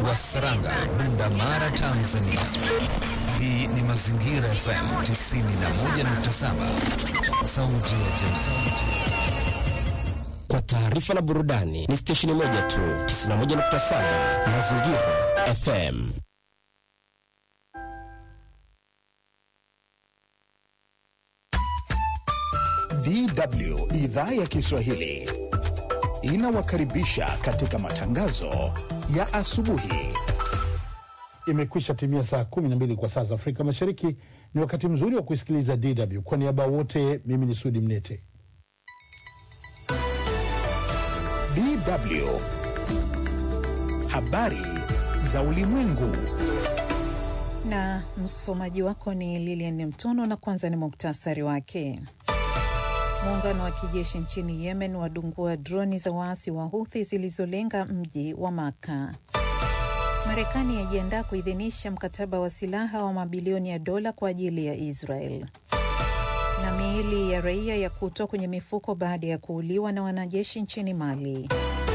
wa Saranga, Bunda Mara, Tanzania. Hii ni Mazingira FM 91.7, sauti ya jamii. Kwa taarifa na burudani ni stesheni moja tu, 91.7 Mazingira FM. DW idhaa ya Kiswahili inawakaribisha katika matangazo ya asubuhi. Imekwisha timia saa 12 kwa saa za Afrika Mashariki. Ni wakati mzuri wa kusikiliza DW. Kwa niaba wote, mimi ni Sudi Mnete. DW habari za ulimwengu. Na msomaji wako ni Lilian Mtono, na kwanza ni muktasari wake. Muungano wa kijeshi nchini Yemen wadungua droni za waasi wa Huthi zilizolenga mji wa Maka. Marekani yajiandaa kuidhinisha mkataba wa silaha wa mabilioni ya dola kwa ajili ya Israel. Na miili ya raia ya kutwa kwenye mifuko baada ya kuuliwa na wanajeshi nchini Mali.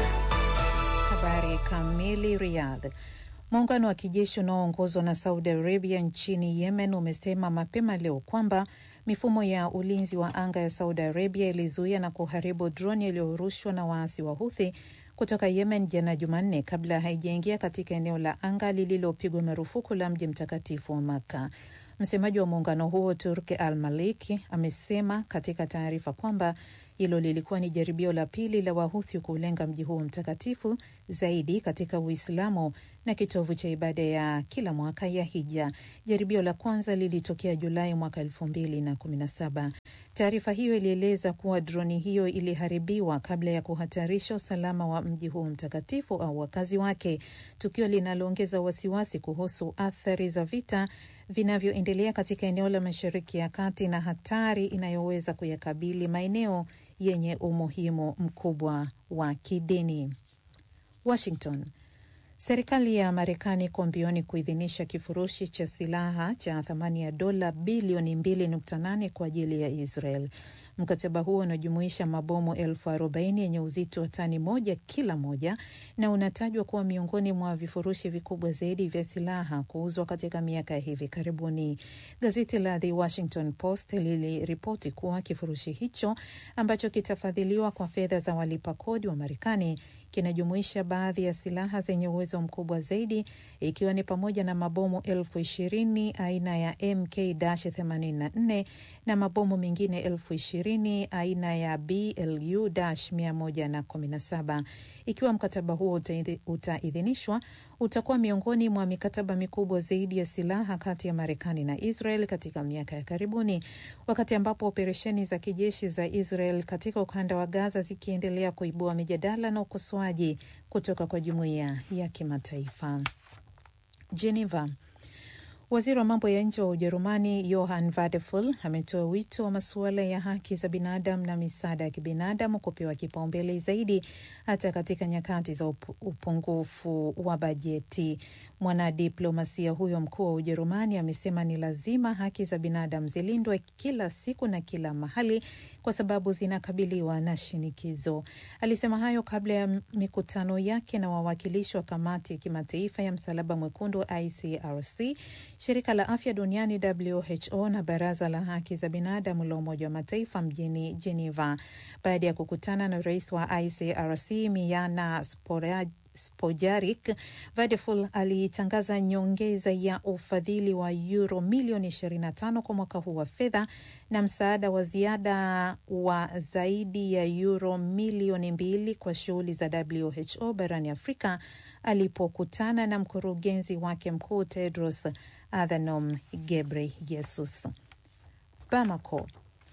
Habari kamili. Riyadh. Muungano wa kijeshi unaoongozwa na Saudi Arabia nchini Yemen umesema mapema leo kwamba mifumo ya ulinzi wa anga ya Saudi Arabia ilizuia na kuharibu droni iliyorushwa na waasi wa Huthi kutoka Yemen jana Jumanne, kabla haijaingia katika eneo la anga lililopigwa marufuku la mji mtakatifu wa Makka. Msemaji wa muungano huo Turki Al Maliki amesema katika taarifa kwamba hilo lilikuwa ni jaribio la pili la Wahuthi kuulenga mji huo mtakatifu zaidi katika Uislamu na kitovu cha ibada ya kila mwaka ya Hija. Jaribio la kwanza lilitokea Julai mwaka elfu mbili na kumi na saba. Taarifa hiyo ilieleza kuwa droni hiyo iliharibiwa kabla ya kuhatarisha usalama wa mji huo mtakatifu au wakazi wake, tukio linaloongeza wasiwasi kuhusu athari za vita vinavyoendelea katika eneo la Mashariki ya Kati na hatari inayoweza kuyakabili maeneo yenye umuhimu mkubwa wa kidini. Washington. Serikali ya Marekani iko mbioni kuidhinisha kifurushi cha silaha cha thamani ya dola bilioni 2.8 kwa ajili ya Israel. Mkataba huo unajumuisha mabomu elfu arobaini yenye uzito wa tani moja kila moja na unatajwa kuwa miongoni mwa vifurushi vikubwa zaidi vya silaha kuuzwa katika miaka ya hivi karibuni. Gazeti la The Washington Post liliripoti kuwa kifurushi hicho ambacho kitafadhiliwa kwa fedha za walipa kodi wa Marekani kinajumuisha baadhi ya silaha zenye uwezo mkubwa zaidi ikiwa ni pamoja na mabomu elfu ishirini aina ya MK-84 na mabomu mengine elfu ishirini aina ya BLU-117. Ikiwa mkataba huo utaidhinishwa, utakuwa miongoni mwa mikataba mikubwa zaidi ya silaha kati ya Marekani na Israel katika miaka ya karibuni, wakati ambapo operesheni za kijeshi za Israel katika ukanda wa Gaza zikiendelea kuibua mijadala na ukosoaji kutoka kwa jumuiya ya kimataifa. Geneva. Waziri wa mambo ya nje wa Ujerumani Johann Wadephul ametoa wito wa masuala ya haki za binadamu na misaada ya kibinadamu kupewa kipaumbele zaidi hata katika nyakati za upungufu wa bajeti. Mwanadiplomasia huyo mkuu wa Ujerumani amesema ni lazima haki za binadamu zilindwe kila siku na kila mahali kwa sababu zinakabiliwa na shinikizo. Alisema hayo kabla ya mikutano yake na wawakilishi wa kamati ya kimataifa ya Msalaba Mwekundu ICRC, shirika la afya duniani WHO na baraza la haki za binadamu la Umoja wa Mataifa mjini Geneva baada ya kukutana na rais wa ICRC Miana Sporaj Spojarik, Vadeful alitangaza nyongeza ya ufadhili wa euro milioni 25 kwa mwaka huu wa fedha na msaada wa ziada wa zaidi ya euro milioni mbili kwa shughuli za WHO barani Afrika alipokutana na mkurugenzi wake mkuu Tedros Adhanom Ghebreyesus. Bamako.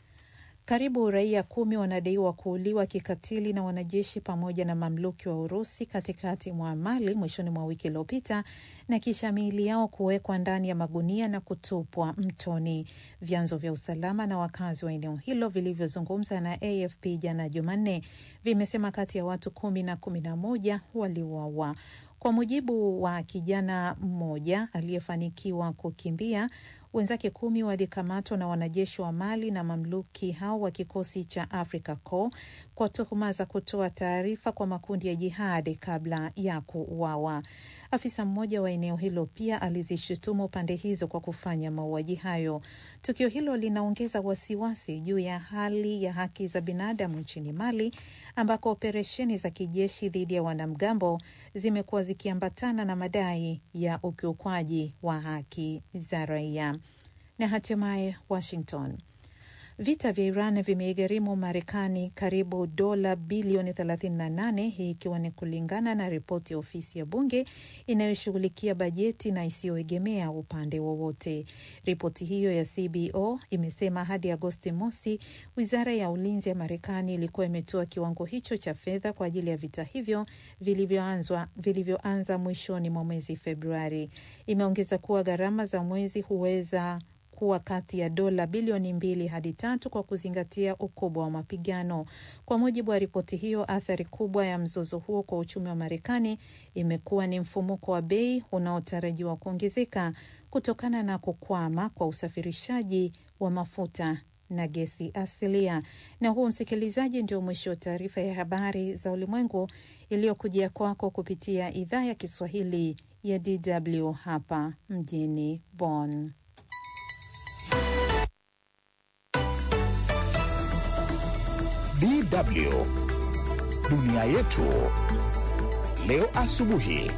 Karibu raia kumi wanadaiwa kuuliwa kikatili na wanajeshi pamoja na mamluki wa Urusi katikati mwa Mali mwishoni mwa wiki iliyopita na kisha miili yao kuwekwa ndani ya magunia na kutupwa mtoni. Vyanzo vya usalama na wakazi wa eneo hilo vilivyozungumza na AFP jana Jumanne vimesema kati ya watu kumi na kumi na moja waliuawa. Kwa mujibu wa kijana mmoja aliyefanikiwa kukimbia, wenzake kumi walikamatwa na wanajeshi wa Mali na mamluki hao wa kikosi cha Africa Corps kwa tuhuma za kutoa taarifa kwa makundi ya jihadi kabla ya kuuawa. Afisa mmoja wa eneo hilo pia alizishutumu pande hizo kwa kufanya mauaji hayo. Tukio hilo linaongeza wasiwasi juu ya hali ya haki za binadamu nchini Mali ambako operesheni za kijeshi dhidi ya wanamgambo zimekuwa zikiambatana na madai ya ukiukwaji wa haki za raia. Na hatimaye Washington. Vita vya Iran vimeigharimu Marekani karibu dola bilioni 38, hii ikiwa ni kulingana na ripoti ya ofisi ya bunge inayoshughulikia bajeti na isiyoegemea upande wowote. Ripoti hiyo ya CBO imesema hadi Agosti mosi, wizara ya ulinzi ya Marekani ilikuwa imetoa kiwango hicho cha fedha kwa ajili ya vita hivyo vilivyoanza vilivyoanza mwishoni mwa mwezi Februari. Imeongeza kuwa gharama za mwezi huweza kuwa kati ya dola bilioni mbili hadi tatu kwa kuzingatia ukubwa wa mapigano. Kwa mujibu wa ripoti hiyo, athari kubwa ya mzozo huo kwa uchumi wa Marekani imekuwa ni mfumuko wa bei unaotarajiwa kuongezeka kutokana na kukwama kwa usafirishaji wa mafuta na gesi asilia. Na huo, msikilizaji, ndio mwisho wa taarifa ya habari za ulimwengu iliyokujia kwako kupitia idhaa ya Kiswahili ya DW hapa mjini Bonn. DW dunia yetu leo asubuhi.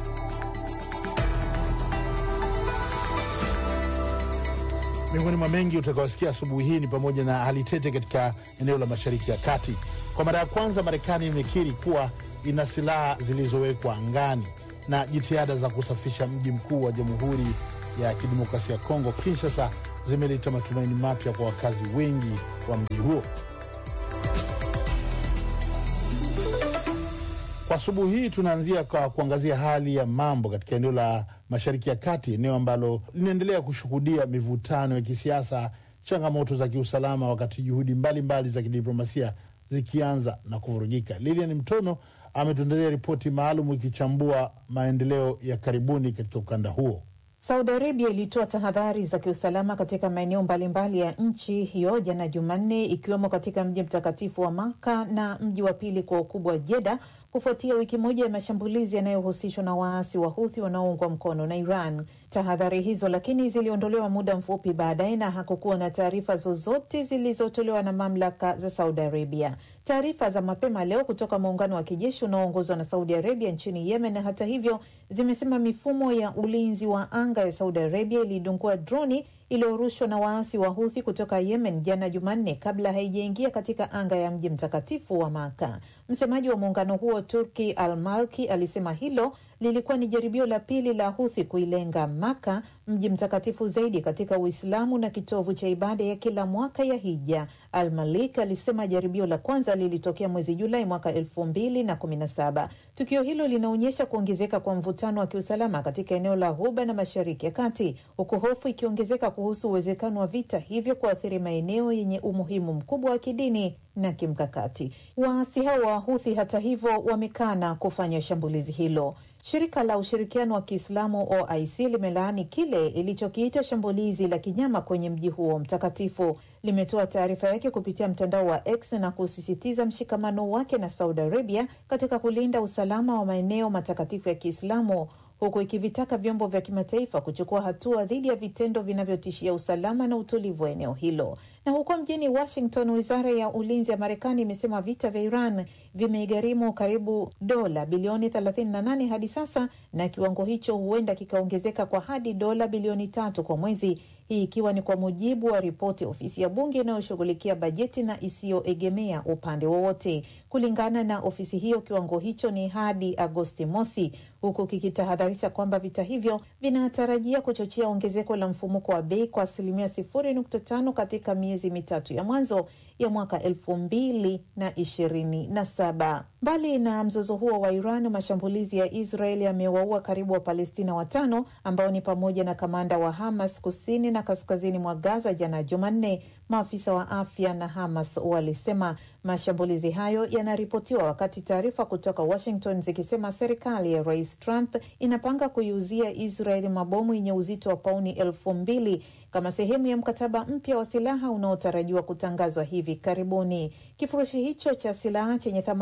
Miongoni mwa mengi utakaosikia asubuhi hii ni pamoja na hali tete katika eneo la Mashariki ya Kati. Kwa mara ya kwanza, Marekani imekiri kuwa ina silaha zilizowekwa angani, na jitihada za kusafisha mji mkuu wa Jamhuri ya Kidemokrasia ya Kongo, Kinshasa, zimeleta matumaini mapya kwa wakazi wengi wa mji huo. Kwa asubuhi hii tunaanzia kwa kuangazia hali ya mambo katika eneo la Mashariki ya Kati, eneo ambalo linaendelea kushuhudia mivutano ya kisiasa, changamoto za kiusalama, wakati juhudi mbalimbali mbali za kidiplomasia zikianza na kuvurugika. Lilian Mtono ametuandalia ripoti maalum ikichambua maendeleo ya karibuni katika ukanda huo. Saudi Arabia ilitoa tahadhari za kiusalama katika maeneo mbalimbali ya nchi hiyo jana Jumanne, ikiwemo katika mji mtakatifu wa Maka na mji wa pili kwa ukubwa Jeda, kufuatia wiki moja ya mashambulizi yanayohusishwa na waasi wa Huthi wanaoungwa mkono na Iran. Tahadhari hizo lakini ziliondolewa muda mfupi baadaye na hakukuwa na taarifa zozote zilizotolewa na mamlaka za Saudi Arabia. Taarifa za mapema leo kutoka muungano wa kijeshi unaoongozwa na Saudi Arabia nchini Yemen, hata hivyo, zimesema mifumo ya ulinzi wa anga ya Saudi Arabia ilidungua droni iliyorushwa na waasi wa Huthi kutoka Yemen jana Jumanne, kabla haijaingia katika anga ya mji mtakatifu wa Maka. Msemaji wa muungano huo Turki Al Malki alisema hilo lilikuwa ni jaribio la pili la Huthi kuilenga Maka, mji mtakatifu zaidi katika Uislamu na kitovu cha ibada ya kila mwaka ya Hija. Al Malik alisema jaribio la kwanza lilitokea mwezi Julai mwaka elfu mbili na kumi na saba. Tukio hilo linaonyesha kuongezeka kwa mvutano wa kiusalama katika eneo la Ghuba na Mashariki ya Kati, huku hofu ikiongezeka kuhusu uwezekano wa vita hivyo kuathiri maeneo yenye umuhimu mkubwa wa kidini na kimkakati. Waasi hao wa Huthi hata hivyo wamekana kufanya shambulizi hilo. Shirika la ushirikiano wa Kiislamu OIC limelaani kile ilichokiita shambulizi la kinyama kwenye mji huo mtakatifu. Limetoa taarifa yake kupitia mtandao wa X na kusisitiza mshikamano wake na Saudi Arabia katika kulinda usalama wa maeneo matakatifu ya Kiislamu huku ikivitaka vyombo vya kimataifa kuchukua hatua dhidi ya vitendo vinavyotishia usalama na utulivu wa eneo hilo. Na huko mjini Washington, wizara ya ulinzi ya Marekani imesema vita vya Iran vimeigharimu karibu dola bilioni 38 hadi sasa, na kiwango hicho huenda kikaongezeka kwa hadi dola bilioni tatu kwa mwezi, hii ikiwa ni kwa mujibu wa ripoti ya ofisi ya bunge inayoshughulikia bajeti na isiyoegemea upande wowote. Kulingana na ofisi hiyo, kiwango hicho ni hadi Agosti mosi, huku kikitahadharisha kwamba vita hivyo vinatarajia kuchochea ongezeko la mfumuko wa bei kwa asilimia 0.5 katika miezi mitatu ya mwanzo ya mwaka elfu mbili na ishirini na saba. Mbali na mzozo huo wa Iran, mashambulizi ya Israel yamewaua karibu Wapalestina watano ambao ni pamoja na kamanda wa Hamas kusini na kaskazini mwa Gaza jana Jumanne, maafisa wa afya na Hamas walisema. Mashambulizi hayo yanaripotiwa wakati taarifa kutoka Washington zikisema serikali ya Rais Trump inapanga kuiuzia Israel mabomu yenye uzito wa pauni elfu mbili kama sehemu ya mkataba mpya wa silaha unaotarajiwa kutangazwa hivi karibuni. Kifurushi hicho cha silaha chenye thamani ya dola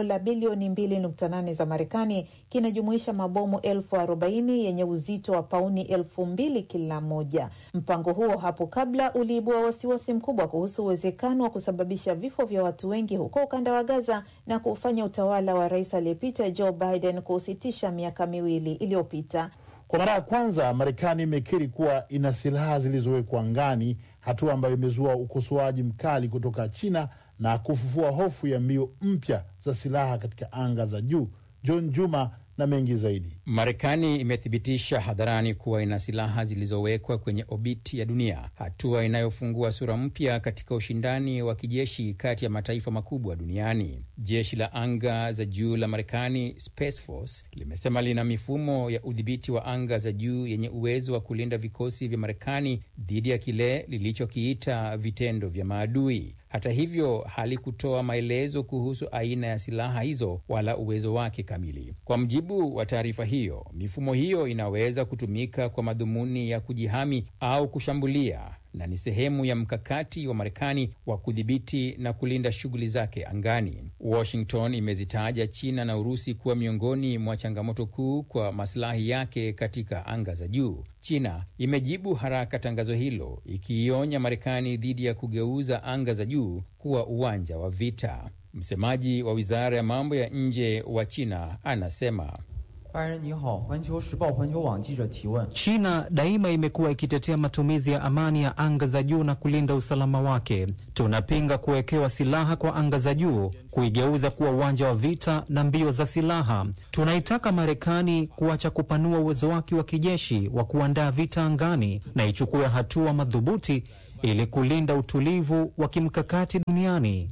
dola bilioni 2.8 za Marekani kinajumuisha mabomu elfu arobaini yenye uzito wa pauni elfu mbili kila moja. Mpango huo hapo kabla uliibua wasiwasi mkubwa kuhusu uwezekano wa kusababisha vifo vya watu wengi huko ukanda wa Gaza na kufanya utawala wa rais aliyepita Joe Biden kuusitisha miaka miwili iliyopita. Kwa mara ya kwanza Marekani imekiri kuwa ina silaha zilizowekwa angani, hatua ambayo imezua ukosoaji mkali kutoka China na kufufua hofu ya mbio mpya za silaha katika anga za juu. John Juma na mengi zaidi. Marekani imethibitisha hadharani kuwa ina silaha zilizowekwa kwenye obiti ya dunia, hatua inayofungua sura mpya katika ushindani wa kijeshi kati ya mataifa makubwa duniani. Jeshi la anga za juu la Marekani, Space Force, limesema lina mifumo ya udhibiti wa anga za juu yenye uwezo wa kulinda vikosi vya Marekani dhidi ya kile lilichokiita vitendo vya maadui. Hata hivyo halikutoa maelezo kuhusu aina ya silaha hizo wala uwezo wake kamili. Kwa mujibu wa taarifa hiyo, mifumo hiyo inaweza kutumika kwa madhumuni ya kujihami au kushambulia na ni sehemu ya mkakati wa Marekani wa kudhibiti na kulinda shughuli zake angani. Washington imezitaja China na Urusi kuwa miongoni mwa changamoto kuu kwa masilahi yake katika anga za juu. China imejibu haraka tangazo hilo, ikiionya Marekani dhidi ya kugeuza anga za juu kuwa uwanja wa vita. Msemaji wa wizara ya mambo ya nje wa China anasema China daima imekuwa ikitetea matumizi ya amani ya anga za juu na kulinda usalama wake. Tunapinga kuwekewa silaha kwa anga za juu, kuigeuza kuwa uwanja wa vita na mbio za silaha. Tunaitaka Marekani kuacha kupanua uwezo wake wa kijeshi wa kuandaa vita angani na ichukue hatua madhubuti ili kulinda utulivu wa kimkakati duniani.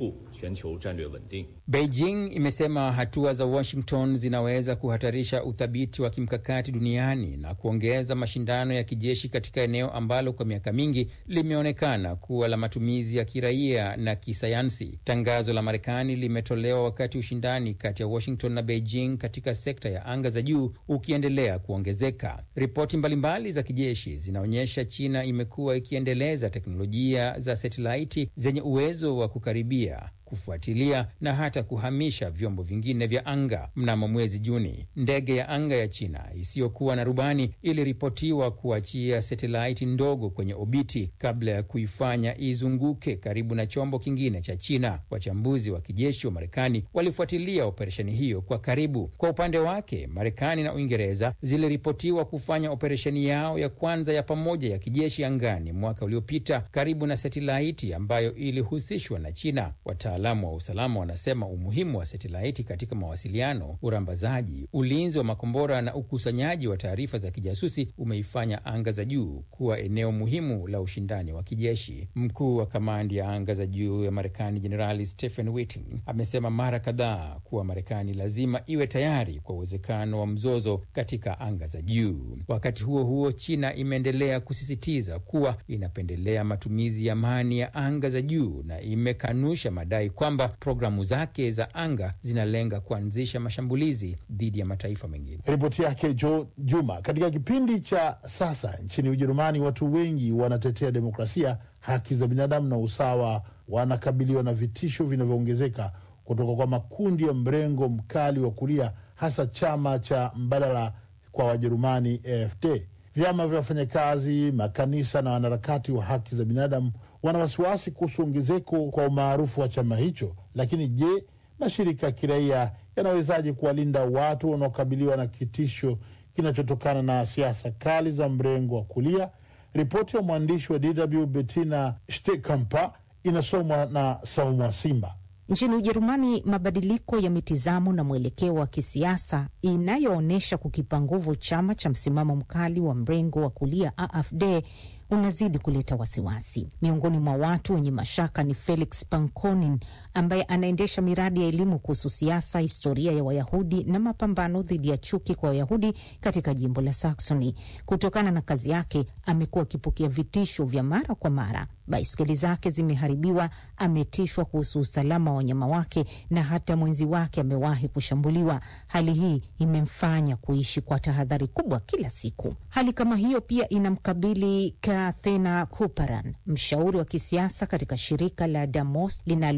Beijing imesema hatua za Washington zinaweza kuhatarisha uthabiti wa kimkakati duniani na kuongeza mashindano ya kijeshi katika eneo ambalo kwa miaka mingi limeonekana kuwa la matumizi ya kiraia na kisayansi. Tangazo la Marekani limetolewa wakati ushindani kati ya Washington na Beijing katika sekta ya anga za juu ukiendelea kuongezeka. Ripoti mbalimbali za kijeshi zinaonyesha China imekuwa ikiendeleza teknolojia za satelaiti zenye uwezo wa kukaribia kufuatilia na hata kuhamisha vyombo vingine vya anga. Mnamo mwezi Juni, ndege ya anga ya China isiyokuwa na rubani iliripotiwa kuachia satelaiti ndogo kwenye obiti kabla ya kuifanya izunguke karibu na chombo kingine cha China. Wachambuzi wa kijeshi wa Marekani walifuatilia operesheni hiyo kwa karibu. Kwa upande wake, Marekani na Uingereza ziliripotiwa kufanya operesheni yao ya kwanza ya pamoja ya kijeshi angani mwaka uliopita karibu na satelaiti ambayo ilihusishwa na China. Wataalamu wa usalama wanasema umuhimu wa satelaiti katika mawasiliano, urambazaji, ulinzi wa makombora na ukusanyaji wa taarifa za kijasusi umeifanya anga za juu kuwa eneo muhimu la ushindani wa kijeshi. Mkuu wa kamandi ya anga za juu ya Marekani Jenerali Stephen Whiting amesema mara kadhaa kuwa Marekani lazima iwe tayari kwa uwezekano wa mzozo katika anga za juu. Wakati huo huo, China imeendelea kusisitiza kuwa inapendelea matumizi ya amani ya anga za juu na imekanusha madai kwamba programu zake za anga zinalenga kuanzisha mashambulizi dhidi ya mataifa mengine. Ripoti yake Jo Juma. Katika kipindi cha sasa nchini Ujerumani, watu wengi wanatetea demokrasia, haki za binadamu na usawa wanakabiliwa na vitisho vinavyoongezeka kutoka kwa makundi ya mrengo mkali wa kulia, hasa chama cha mbadala kwa Wajerumani AfD. Vyama vya wafanyakazi, makanisa na wanaharakati wa haki za binadamu wana wasiwasi kuhusu ongezeko kwa umaarufu wa chama hicho. Lakini je, mashirika ya kiraia yanawezaje kuwalinda watu wanaokabiliwa na kitisho kinachotokana na siasa kali za mrengo wa kulia? Ripoti ya mwandishi wa DW Bettina Stekampa inasomwa na Saumu Simba. Nchini Ujerumani, mabadiliko ya mitizamo na mwelekeo wa kisiasa inayoonyesha kukipa nguvu chama cha msimamo mkali wa mrengo wa kulia AfD unazidi kuleta wasiwasi miongoni mwa watu wenye mashaka. Ni Felix Pankonin ambaye anaendesha miradi ya elimu kuhusu siasa, historia ya Wayahudi na mapambano dhidi ya chuki kwa Wayahudi katika jimbo la Saxony. Kutokana na kazi yake, amekuwa akipokea vitisho vya mara kwa mara. Baiskeli zake zimeharibiwa, ametishwa kuhusu usalama wa wanyama wake na hata mwenzi wake amewahi kushambuliwa. Hali hii imemfanya kuishi kwa tahadhari kubwa kila siku. Hali kama hiyo pia inamkabili Kathena Kuparan, mshauri wa kisiasa katika shirika la Damos linalowakilisha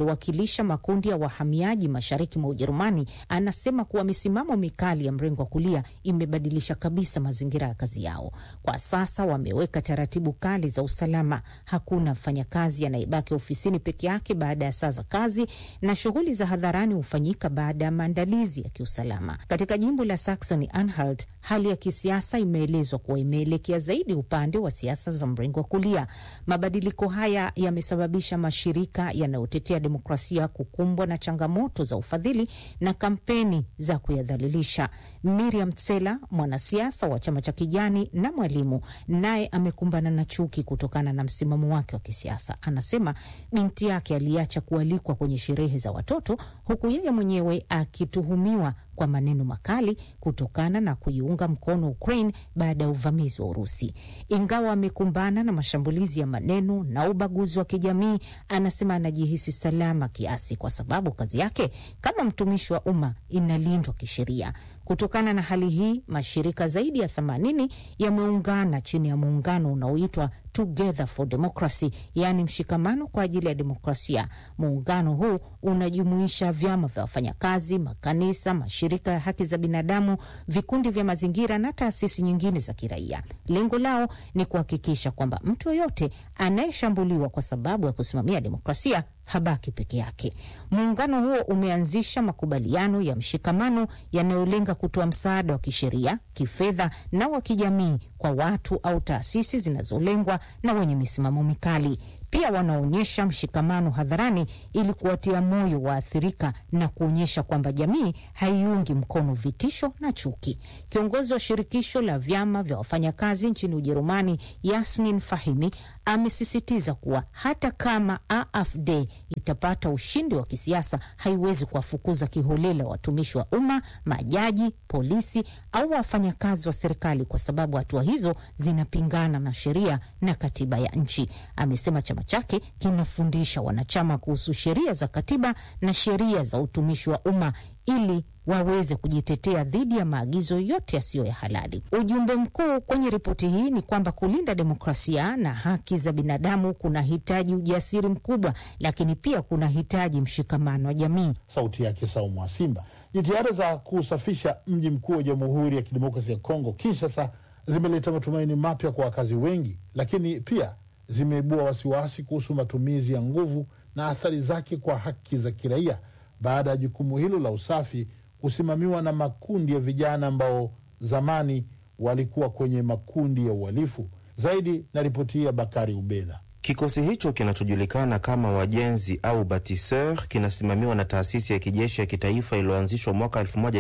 inayojumuisha makundi ya wahamiaji mashariki mwa Ujerumani, anasema kuwa misimamo mikali ya mrengo wa kulia imebadilisha kabisa mazingira ya kazi yao. Kwa sasa wameweka taratibu kali za usalama. Hakuna mfanyakazi anayebaki ofisini peke yake baada ya saa za kazi, na shughuli za hadharani hufanyika baada ya maandalizi ya kiusalama. Katika jimbo la Saxony Anhalt, hali ya kisiasa imeelezwa kuwa imeelekea zaidi upande wa siasa za mrengo wa kulia. Mabadiliko haya yamesababisha mashirika yanayotetea demokrasia kukumbwa na changamoto za ufadhili na kampeni za kuyadhalilisha. Miriam Tsela, mwanasiasa wa chama cha Kijani na mwalimu, naye amekumbana na chuki kutokana na msimamo wake wa kisiasa. Anasema binti yake aliacha kualikwa kwenye sherehe za watoto, huku yeye mwenyewe akituhumiwa kwa maneno makali kutokana na kuiunga mkono Ukraine baada ya uvamizi wa Urusi. Ingawa amekumbana na mashambulizi ya maneno na ubaguzi wa kijamii, anasema anajihisi salama kiasi, kwa sababu kazi yake kama mtumishi wa umma inalindwa kisheria. Kutokana na hali hii, mashirika zaidi ya 80 yameungana chini ya muungano unaoitwa Together for Democracy, yaani mshikamano kwa ajili ya demokrasia. Muungano huu unajumuisha vyama vya wafanyakazi, makanisa, mashirika ya haki za binadamu, vikundi vya mazingira na taasisi nyingine za kiraia. Lengo lao ni kuhakikisha kwamba mtu yoyote anayeshambuliwa kwa sababu ya kusimamia demokrasia habaki peke yake. Muungano huo umeanzisha makubaliano ya mshikamano yanayolenga kutoa msaada wa kisheria, kifedha na wa kijamii kwa watu au taasisi zinazolengwa na wenye misimamo mikali. Pia wanaonyesha mshikamano hadharani ili kuwatia moyo waathirika na kuonyesha kwamba jamii haiungi mkono vitisho na chuki. Kiongozi wa shirikisho la vyama vya wafanyakazi nchini Ujerumani, Yasmin Fahimi, amesisitiza kuwa hata kama AfD itapata ushindi wa kisiasa, haiwezi kuwafukuza kiholela watumishi wa umma, majaji, polisi au wafanyakazi wa serikali, kwa sababu hatua hizo zinapingana na sheria na katiba ya nchi. Amesema chama chake kinafundisha wanachama kuhusu sheria za katiba na sheria za utumishi wa umma ili waweze kujitetea dhidi ya maagizo yote yasiyo ya halali. Ujumbe mkuu kwenye ripoti hii ni kwamba kulinda demokrasia na haki za binadamu kuna hitaji ujasiri mkubwa, lakini pia kuna hitaji mshikamano wa jamii. Sauti yake Saumu wa Simba. Jitihada za kusafisha mji mkuu wa Jamhuri ya Kidemokrasia ya Kongo, Kinshasa, zimeleta matumaini mapya kwa wakazi wengi, lakini pia zimeibua wasiwasi kuhusu matumizi ya nguvu na athari zake kwa haki za kiraia baada ya jukumu hilo la usafi kusimamiwa na makundi ya vijana ambao zamani walikuwa kwenye makundi ya uhalifu. Zaidi na ripoti hii ya Bakari Ubena. Kikosi hicho kinachojulikana kama wajenzi au batiseur kinasimamiwa na taasisi ya kijeshi ya kitaifa iliyoanzishwa mwaka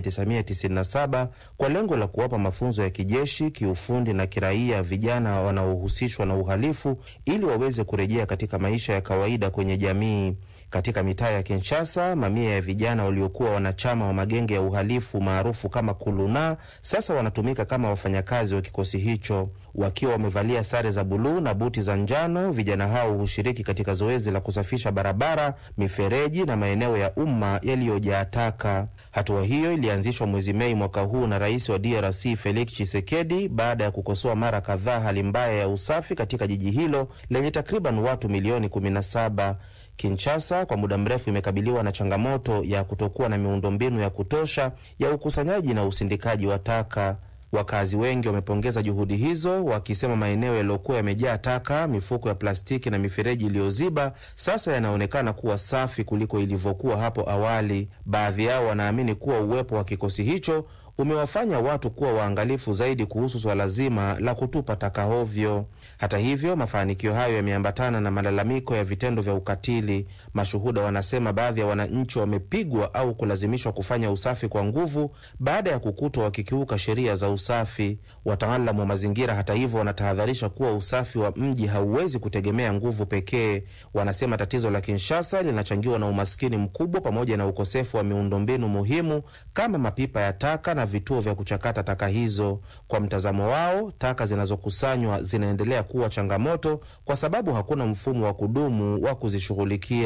1997 kwa lengo la kuwapa mafunzo ya kijeshi, kiufundi na kiraia vijana wanaohusishwa na uhalifu ili waweze kurejea katika maisha ya kawaida kwenye jamii. Katika mitaa ya Kinshasa, mamia ya vijana waliokuwa wanachama wa magenge ya uhalifu maarufu kama kuluna sasa wanatumika kama wafanyakazi wa kikosi hicho. Wakiwa wamevalia sare za buluu na buti za njano, vijana hao hushiriki katika zoezi la kusafisha barabara, mifereji na maeneo ya umma yaliyojaa taka. Hatua hiyo ilianzishwa mwezi Mei mwaka huu na rais wa DRC Felix Tshisekedi baada ya kukosoa mara kadhaa hali mbaya ya usafi katika jiji hilo lenye takriban watu milioni 17. Kinshasa kwa muda mrefu imekabiliwa na changamoto ya kutokuwa na miundombinu ya kutosha ya ukusanyaji na usindikaji wa taka. Wakazi wengi wamepongeza juhudi hizo, wakisema maeneo yaliyokuwa yamejaa taka, mifuko ya plastiki na mifereji iliyoziba sasa yanaonekana kuwa safi kuliko ilivyokuwa hapo awali. Baadhi yao wanaamini kuwa uwepo wa kikosi hicho umewafanya watu kuwa waangalifu zaidi kuhusu swala zima la kutupa taka hovyo. Hata hivyo, mafanikio hayo yameambatana na malalamiko ya vitendo vya ukatili. Mashuhuda wanasema baadhi ya wananchi wamepigwa au kulazimishwa kufanya usafi kwa nguvu baada ya kukutwa wakikiuka sheria za usafi. Wataalamu wa mazingira, hata hivyo, wanatahadharisha kuwa usafi wa mji hauwezi kutegemea nguvu pekee. Wanasema tatizo la Kinshasa linachangiwa na umaskini mkubwa pamoja na ukosefu wa miundombinu muhimu kama mapipa ya taka na vituo vya kuchakata taka hizo. Kwa mtazamo wao, taka zinazokusanywa zinaendelea kuwa changamoto kwa sababu hakuna mfumo wa kudumu wa kuzishughulikia.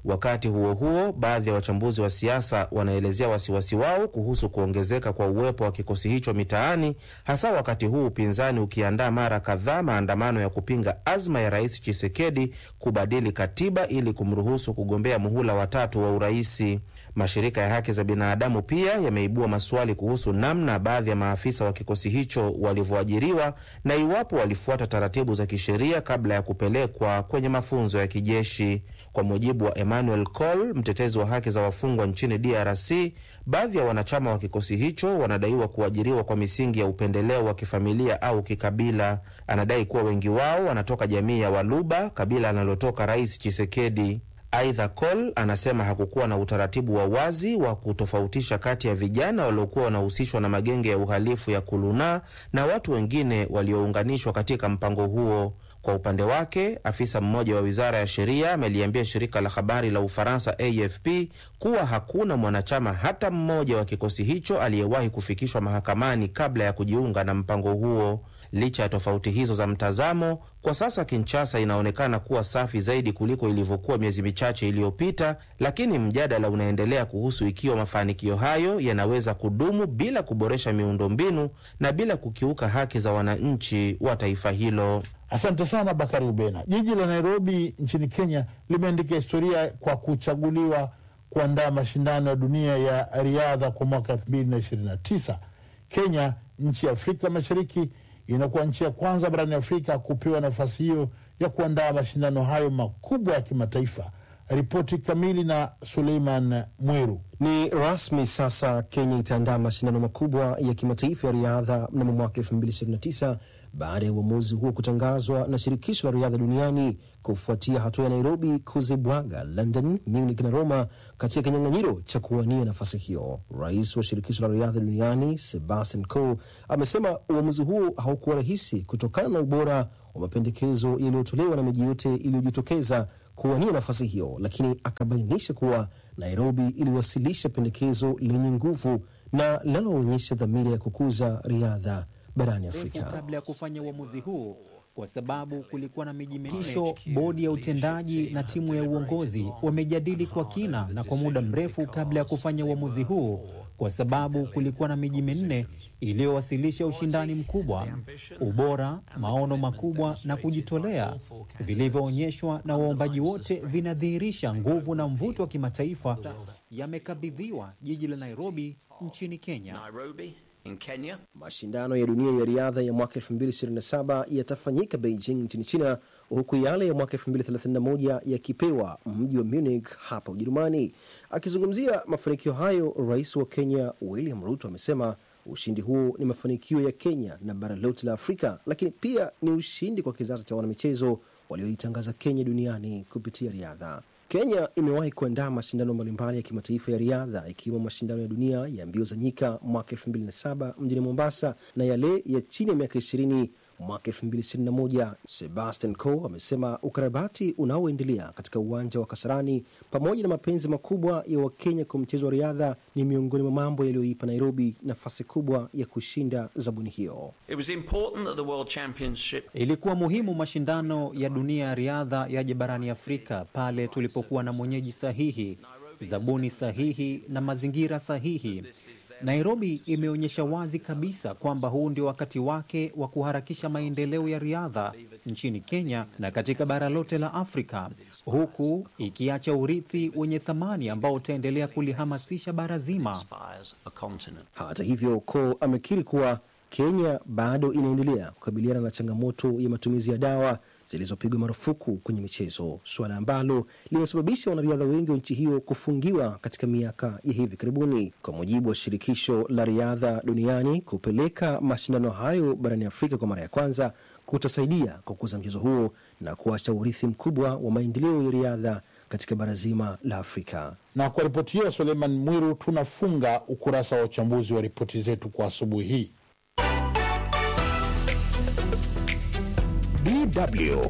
Wakati huo huo, baadhi ya wachambuzi wa siasa wanaelezea wasiwasi wao kuhusu kuongezeka kwa uwepo wa kikosi hicho mitaani, hasa wakati huu upinzani ukiandaa mara kadhaa maandamano ya kupinga azma ya Rais Chisekedi kubadili katiba ili kumruhusu kugombea muhula watatu wa uraisi. Mashirika ya haki za binadamu pia yameibua maswali kuhusu namna baadhi ya maafisa wa kikosi hicho walivyoajiriwa na iwapo walifuata taratibu za kisheria kabla ya kupelekwa kwenye mafunzo ya kijeshi. Kwa mujibu wa Emmanuel Col, mtetezi wa haki za wafungwa nchini DRC, baadhi ya wanachama wa kikosi hicho wanadaiwa kuajiriwa kwa misingi ya upendeleo wa kifamilia au kikabila. Anadai kuwa wengi wao wanatoka jamii ya Waluba, kabila analotoka Rais Chisekedi. Aidha, Col anasema hakukuwa na utaratibu wa wazi wa kutofautisha kati ya vijana waliokuwa wanahusishwa na magenge ya uhalifu ya Kuluna na watu wengine waliounganishwa katika mpango huo. Kwa upande wake, afisa mmoja wa wizara ya sheria ameliambia shirika la habari la Ufaransa AFP kuwa hakuna mwanachama hata mmoja wa kikosi hicho aliyewahi kufikishwa mahakamani kabla ya kujiunga na mpango huo. Licha ya tofauti hizo za mtazamo, kwa sasa Kinshasa inaonekana kuwa safi zaidi kuliko ilivyokuwa miezi michache iliyopita, lakini mjadala unaendelea kuhusu ikiwa mafanikio hayo yanaweza kudumu bila kuboresha miundombinu na bila kukiuka haki za wananchi wa taifa hilo. Asante sana Bakari Ubena. Jiji la Nairobi nchini Kenya limeandika historia kwa kuchaguliwa kuandaa mashindano ya dunia ya riadha kwa mwaka 2029. Kenya, nchi ya Afrika Mashariki, inakuwa nchi ya kwanza barani Afrika kupewa nafasi hiyo ya kuandaa mashindano hayo makubwa ya kimataifa. Ripoti kamili na Suleiman Mweru. Ni rasmi sasa, Kenya itaandaa mashindano makubwa ya kimataifa ya riadha mnamo mwaka 2029 baada ya uamuzi huo kutangazwa na shirikisho la riadha duniani kufuatia hatua ya Nairobi kuzibwaga London, Munich na Roma katika kinyang'anyiro cha kuwania nafasi hiyo. Rais wa shirikisho la riadha duniani Sebastian Coe amesema uamuzi huo haukuwa rahisi kutokana na ubora wa mapendekezo yaliyotolewa na miji yote iliyojitokeza kuwania nafasi hiyo, lakini akabainisha kuwa Nairobi iliwasilisha pendekezo lenye nguvu na linaloonyesha dhamira ya kukuza riadha barani Afrika. kabla ya kufanya uamuzi huu kwa sababu kulikuwa na miji kisho. Bodi ya utendaji na timu ya uongozi wamejadili kwa kina na kwa muda mrefu kabla ya kufanya uamuzi huu, kwa sababu kulikuwa na miji minne iliyowasilisha ushindani mkubwa, ubora, maono makubwa na kujitolea vilivyoonyeshwa na waombaji wote vinadhihirisha nguvu na mvuto wa kimataifa. Yamekabidhiwa jiji la Nairobi nchini Kenya. in Kenya. Mashindano ya dunia ya riadha ya mwaka 2027 yatafanyika Beijing nchini China, huku yale ya mwaka 2031 yakipewa mji wa Munich hapa Ujerumani. Akizungumzia mafanikio hayo, rais wa Kenya William Ruto amesema ushindi huo ni mafanikio ya Kenya na bara lote la Afrika, lakini pia ni ushindi kwa kizazi cha wanamichezo walioitangaza Kenya duniani kupitia riadha. Kenya imewahi kuandaa mashindano mbalimbali ya kimataifa ya riadha ikiwemo mashindano ya dunia ya mbio za nyika mwaka 2007 mjini Mombasa na yale ya chini ya miaka 20 mwaka 2021. Sebastian Coe amesema ukarabati unaoendelea katika uwanja wa Kasarani pamoja na mapenzi makubwa ya Wakenya kwa mchezo wa riadha ni miongoni mwa mambo yaliyoipa Nairobi nafasi kubwa ya kushinda zabuni hiyo. It was important that the World Championship Ilikuwa muhimu mashindano ya dunia ya riadha yaje barani Afrika pale tulipokuwa na mwenyeji sahihi, zabuni sahihi na mazingira sahihi. Nairobi imeonyesha wazi kabisa kwamba huu ndio wakati wake wa kuharakisha maendeleo ya riadha nchini Kenya na katika bara lote la Afrika, huku ikiacha urithi wenye thamani ambao utaendelea kulihamasisha bara zima. inspires a continent. Hata hivyo, Coe amekiri kuwa Kenya bado inaendelea kukabiliana na changamoto ya matumizi ya dawa zilizopigwa marufuku kwenye michezo, suala ambalo limesababisha wanariadha wengi wa nchi hiyo kufungiwa katika miaka ya hivi karibuni. Kwa mujibu wa shirikisho la riadha duniani, kupeleka mashindano hayo barani Afrika kwa mara ya kwanza kutasaidia kukuza mchezo huo na kuacha urithi mkubwa wa maendeleo ya riadha katika bara zima la Afrika. Na kwa ripoti hiyo, Suleiman Mwiru, tunafunga ukurasa wa uchambuzi wa ripoti zetu kwa asubuhi hii. DW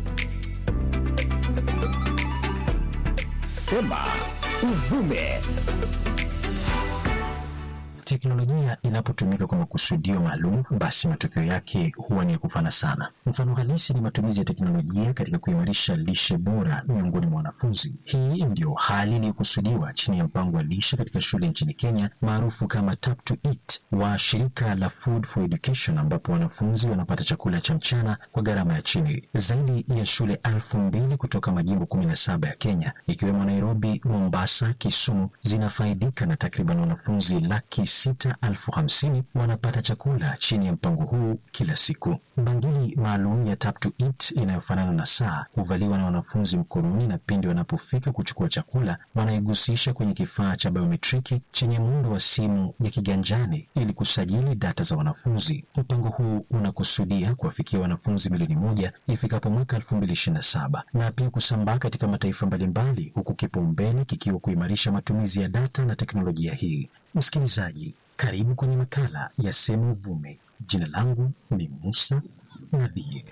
Sema Uvume. Teknolojia inapotumika kwa makusudio maalum, basi matokeo yake huwa ni ya kufana sana. Mfano halisi ni matumizi ya teknolojia katika kuimarisha lishe bora miongoni mwa wanafunzi. Hii ndio hali iliyokusudiwa chini ya mpango wa lishe katika shule nchini Kenya maarufu kama Tap to Eat wa shirika la Food for Education, ambapo wanafunzi wanapata chakula cha mchana kwa gharama ya chini. Zaidi ya shule elfu mbili kutoka majimbo kumi na saba ya Kenya ikiwemo Nairobi, Mombasa, Kisumu zinafaidika na takriban wanafunzi laki sita elfu hamsini wanapata chakula chini ya mpango huu kila siku. Bangili maalum ya Tap to Eat inayofanana na saa huvaliwa na wanafunzi mkononi, na pindi wanapofika kuchukua chakula wanaigusisha kwenye kifaa cha biometriki chenye muundo wa simu ya kiganjani ili kusajili data za wanafunzi. Mpango huu unakusudia kuwafikia wanafunzi milioni moja ifikapo mwaka elfu mbili ishirini na saba na pia kusambaa katika mataifa mbalimbali, huku kipaumbele kikiwa kuimarisha matumizi ya data na teknolojia hii. Msikilizaji, karibu kwenye makala ya Sema Uvume. Jina langu ni Musa Nadhie.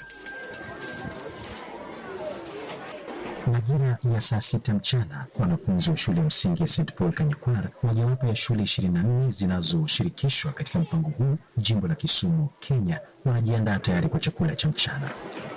Majira ya saa sita mchana, wanafunzi wa shule ya msingi ya St Paul Kanyakwar, mojawapo ya shule ishirini na nne zinazoshirikishwa katika mpango huu jimbo la Kisumu, Kenya, wanajiandaa tayari kwa chakula cha mchana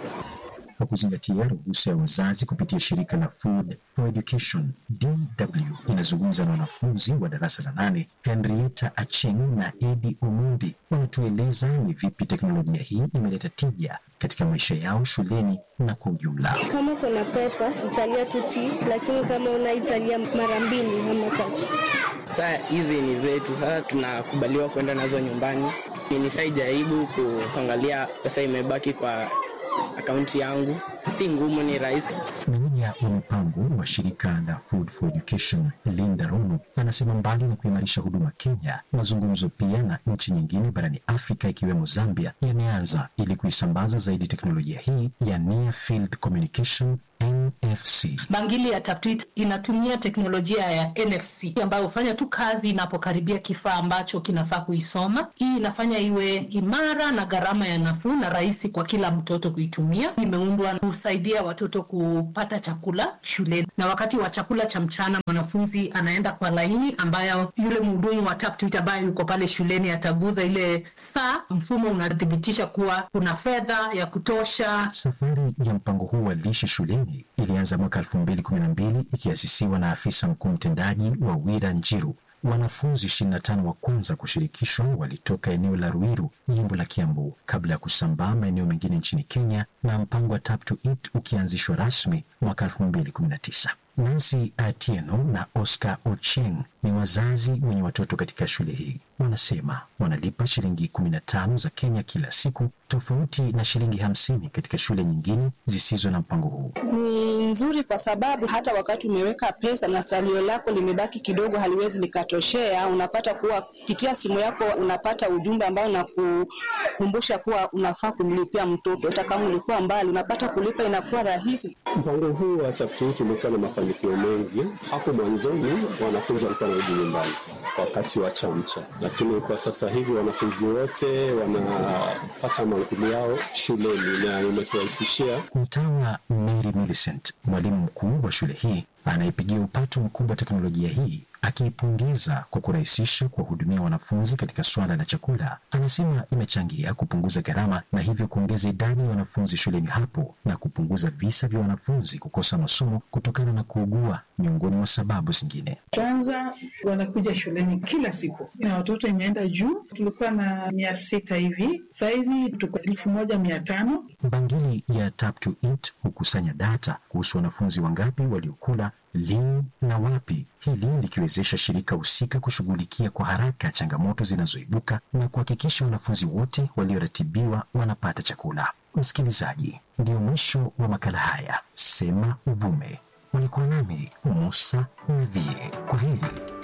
kwa kuzingatia ruhusa ya wazazi kupitia shirika la Food for Education DW inazungumza na wanafunzi wa darasa la nane. Henrietta Acheng na Edi Omundi wanatueleza ni vipi teknolojia hii imeleta tija katika maisha yao shuleni na kwa ujumla. Kama kuna pesa italia tuti, lakini kama unaitalia mara mbili ama tatu. Saa hizi ni zetu, sasa tunakubaliwa kwenda nazo nyumbani. Nishaijaribu kuangalia pesa imebaki kwa akaunti yangu, si ngumu, ni rahisi. Meneja wa mipango wa shirika la Food for Education Linda Rono anasema mbali na kuimarisha huduma Kenya, mazungumzo pia na nchi nyingine barani Afrika ikiwemo Zambia yameanza ili kuisambaza zaidi teknolojia hii ya Near Field Communication NFC. Bangili ya Taptwit inatumia teknolojia ya NFC ambayo hufanya tu kazi inapokaribia kifaa ambacho kinafaa kuisoma. Hii inafanya iwe imara na gharama ya nafuu na rahisi kwa kila mtoto kuitumia. Imeundwa kusaidia watoto kupata chakula shuleni, na wakati wa chakula cha mchana mwanafunzi anaenda kwa laini ambayo yule mhudumu wa Taptwit ambaye yuko pale shuleni ataguza ile saa, mfumo unathibitisha kuwa kuna fedha ya kutosha. Safari ya mpango huu wa lishe shuleni ilianza mwaka elfu mbili kumi na mbili ikiasisiwa na afisa mkuu mtendaji wa Wira Njiru. Wanafunzi 25 wa kwanza kushirikishwa walitoka eneo la Ruiru, jimbo la Kiambu, kabla ya kusambaa maeneo mengine nchini Kenya, na mpango wa Tap to Eat ukianzishwa rasmi mwaka 2019. Nancy Atieno na Oscar Ocheng ni wazazi wenye watoto katika shule hii. Wanasema wanalipa shilingi 15 za Kenya kila siku, tofauti na shilingi hamsini katika shule nyingine zisizo na mpango huu. Ni nzuri kwa sababu hata wakati umeweka pesa na salio lako limebaki kidogo, haliwezi likatoshea, unapata kuwa kupitia simu yako unapata ujumbe ambao unakukumbusha kuwa unafaa kumlipia mtoto, hata kama ulikuwa mbali, unapata kulipa inakuwa rahisi. Mpango huu wa Chaptoo tumekuwa na mafanikio mengi. Hapo mwanzoni wanafunzi walikuwa wanarudi nyumbani wakati wa chamcha, lakini kwa sasa hivi wanafunzi wote wanapata mankuli yao shuleni na imeturahisishia. Mtawa Mary Millicent, mwalimu mkuu wa shule hii, anayepigia upato mkubwa teknolojia hii akiipongeza kwa kurahisisha kuwahudumia wanafunzi katika suala la chakula, anasema imechangia kupunguza gharama na hivyo kuongeza idadi ya wanafunzi shuleni hapo na kupunguza visa vya wanafunzi kukosa masomo kutokana na kuugua, miongoni mwa sababu zingine. Kwanza wanakuja shuleni kila siku na watoto imeenda juu, tulikuwa na mia sita hivi, sahizi tuko elfu moja mia tano. Bangili ya Tap to Eat hukusanya data kuhusu wanafunzi wangapi waliokula lini na wapi, hili likiwezesha shirika husika kushughulikia kwa haraka changamoto zinazoibuka na kuhakikisha wanafunzi wote walioratibiwa wanapata chakula. Msikilizaji, ndio mwisho wa makala haya Sema Uvume. Ulikuwa nami Musa Nadhie. Kwa heri.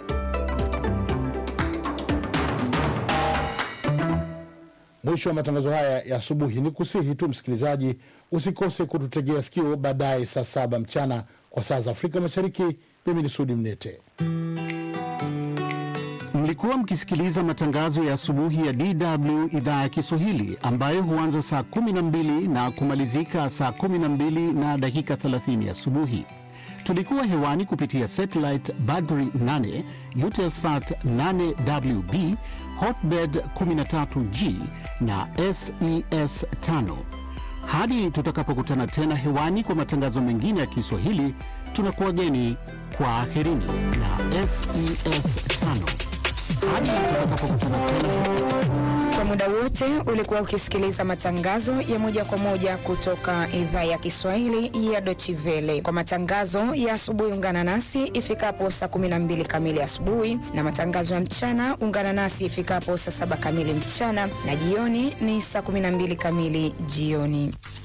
Mwisho wa matangazo haya ya asubuhi. Ni kusihi tu msikilizaji, usikose kututegea sikio baadaye saa saba mchana kwa saa za Afrika Mashariki. Mimi ni Sudi Mnete. Mlikuwa mkisikiliza matangazo ya asubuhi ya DW idhaa ya Kiswahili ambayo huanza saa 12 na kumalizika saa 12 na dakika 30 asubuhi. Tulikuwa hewani kupitia satellite Badri 8, Eutelsat 8WB, Hotbird 13G na SES 5. Hadi tutakapokutana tena hewani kwa matangazo mengine ya Kiswahili, tunakuwageni kwa aherini na SES 5. Hadi tutakapokutana tena Kwa muda wote ulikuwa ukisikiliza matangazo ya moja kwa moja kutoka idhaa ya Kiswahili ya Deutsche Welle. Kwa matangazo ya asubuhi, ungana nasi ifikapo saa 12 kamili asubuhi, na matangazo ya mchana ungana nasi ifikapo saa saba kamili mchana, na jioni ni saa 12 kamili jioni.